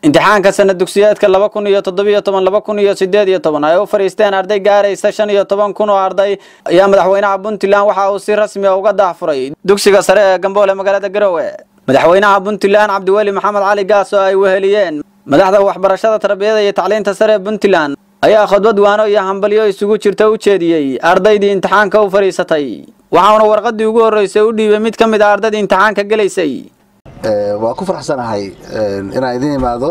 imtixaanka sanad dugsiyeedka laba kun iyo toddobiyo toban laba kun iyo sideed iyo toban ay u fadhiisteen arday gaaraysa shan iyo toban kun oo arday ayaa madaxweynaha puntland waxa uu si rasmi a uga daahfuray dugsiga sare ee gamboole magaalada garowe madaxweynaha puntland cabdiweli maxamed cali gaas oo ay weheliyeen madaxda waxbarashada tarbiyada iyo tacliinta sare ee puntland ayaa khudbad waano iyo hambalyo isugu jirta u jeediyey ardaydii imtixaanka u fadhiisatay waxauna warqadii ugu horreysay u dhiibay mid ka mid a ardaydii imtixaanka gelaysay waa ku faraxsanahay inaan idin imaado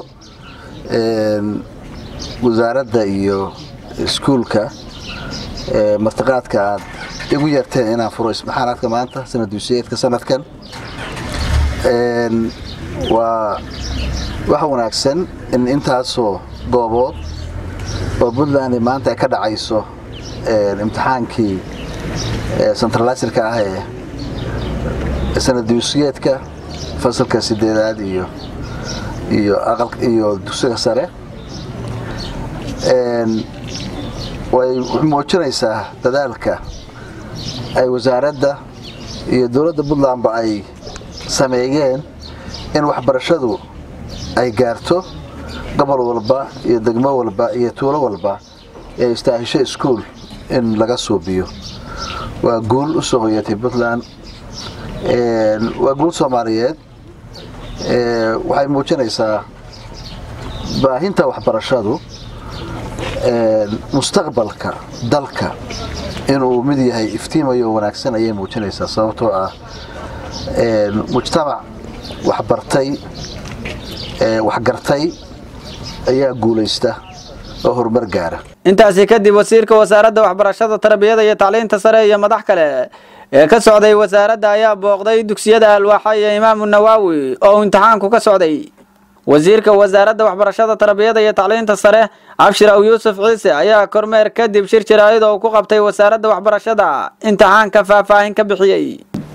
wasaaradda iyo iskuulka martiqaadka aad igu yeerteen inaan furo ismixaanaadka maanta sanad duusiyeedka sanadkan waa wax wanaagsan in intaasoo goobood oo puntland maanta ay ka dhacayso imtixaankii centraliserka ah ee sanad duusiyeedka fasalka sideedaad iyo iyo aqal iyo dugsiga sare way muujinaysaa dadaalka ay wasaaradda iyo dowladda puntlandba ay sameeyeen in waxbarashadu ay gaarto gobol walba iyo degmo walba iyo tuulo walba ee istaahisho iskuol in laga suubiyo waa guul u soo hoyatay puntland waa guul soomaaliyeed waxay muujinaysaa baahinta waxbarashadu mustaqbalka dalka inuu mid yahay iftiimayo wanaagsan ayay muujinaysaa sababtoo ah mujtamac waxbartay waxgartay ayaa guulaysta oo horumar gaara intaasi kadib wasiirka wasaaradda waxbarashada tarbiyada iyo tacliinta sare iyo madax kale ee ka socday wasaaradda ayaa booqday dugsiyada alwaaxa iyo imaamu nawaawi oo imtixaanku ka socday wasiirka wasaaradda waxbarashada tarbiyada iyo tacliinta sare cabshir aw yuusuf ciise ayaa kormeer kadib shir jaraa'id oo ku qabtay wasaaradda waxbarashada imtixaanka faahfaahin ka bixiyey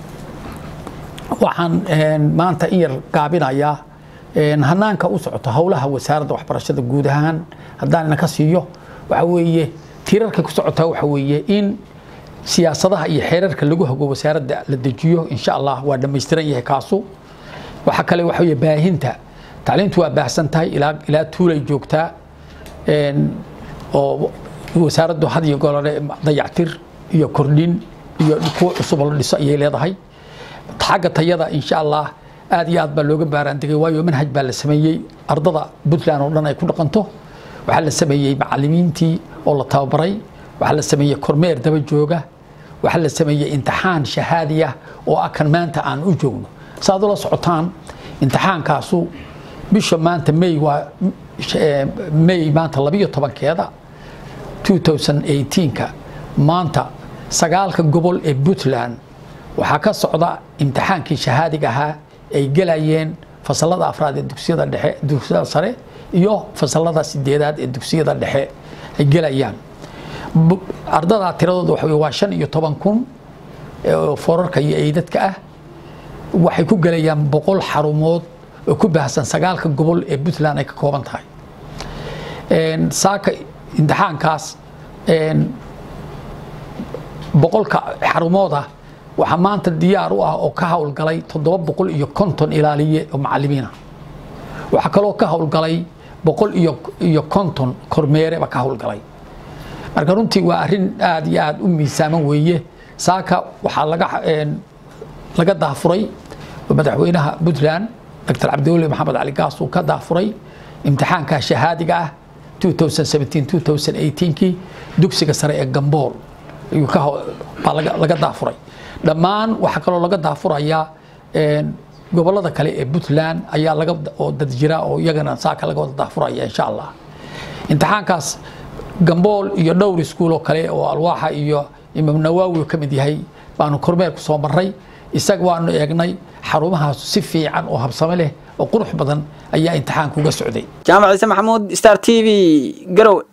waxaan maanta in yar gaabinayaa hanaanka u socota howlaha wasaaradda waxbarashada guud ahaan haddaan inaka siiyo waxa weeye tirarka ku socota waxa weeye in siyaasadaha iyo xeerarka lagu hago wasaaradda la dejiyo insha allah waa dhammaystiran yahay kaasu waxa kale waxa weeye baahinta tacliintu waa baahsan tahay ilaa ilaa tuulay joogtaa oo wasaaraddu had iyo golole dayactir iyo kordhin iyo kuwa cusub la dhiso ayay leedahay xagga tayada insha allah aad iyo aad baa looga baaraandegay waayo manhaj baa la sameeyey ardada puntland oo dhan ay ku dhaqanto waxaa la sameeyey macalimiintii oo la tababaray waxaa la sameeyey kormeer daba jooga waxaa la sameeyey imtixaan shahaadi ah oo ah kan maanta aan u joogno saaad ula socotaan imtixaankaasu bisha maanta may waa may maanta labiyo tobankeeda 2018ka maanta sagaalka gobol ee puntland waxaa ka socda imtixaankii shahaadiga ahaa ay gelayeen fasalada afraad ee dugsiyada dhexe dugsiyada sare iyo fasalada sideedaad ee dugsiyada dhexe ay gelayaan ardadaa tiradooda waxa waa shan iyo toban kun oo foorarka iyo eydadka ah waxay ku gelayaan boqol xarumood oo ku baahsan sagaalka gobol ee puntland ay ka kooban tahay saaka imtixaankaas boqolka xarumooda waxaa maanta diyaar u ah oo ka howlgalay toddoba boqol iyo konton ilaaliye oo macalimiina waxaa kaloo ka howlgalay boqol iyo iyo konton kormeereba ka howlgalay marka runtii waa arrin aad iyo aad u miisaaman weeye saaka waxaa laga laga daafuray madaxweynaha puntland dr cabdiweli maxamed cali gaas uu ka daafuray imtixaanka shahaadiga ah 2017-2018kii dugsiga sare ee gambool ayuu ka baa laga daafuray dhammaan waxaa kaloo laga daafurayaa gobolada kale ee puntland ayaa laga oo dad jira oo iyagana saaka laga wada daafuraya insha allah imtixaankaas gambool iyo dhowr iskuul oo kale oo alwaaxa iyo imaam nawaawi ka mid yahay baanu kormeer ku soo marray isaga waanu eegnay xarumahaas si fiican oo habsame leh oo qurux badan ayaa imtixaanka uga socday jaamac ciise maxamuud star t v garowe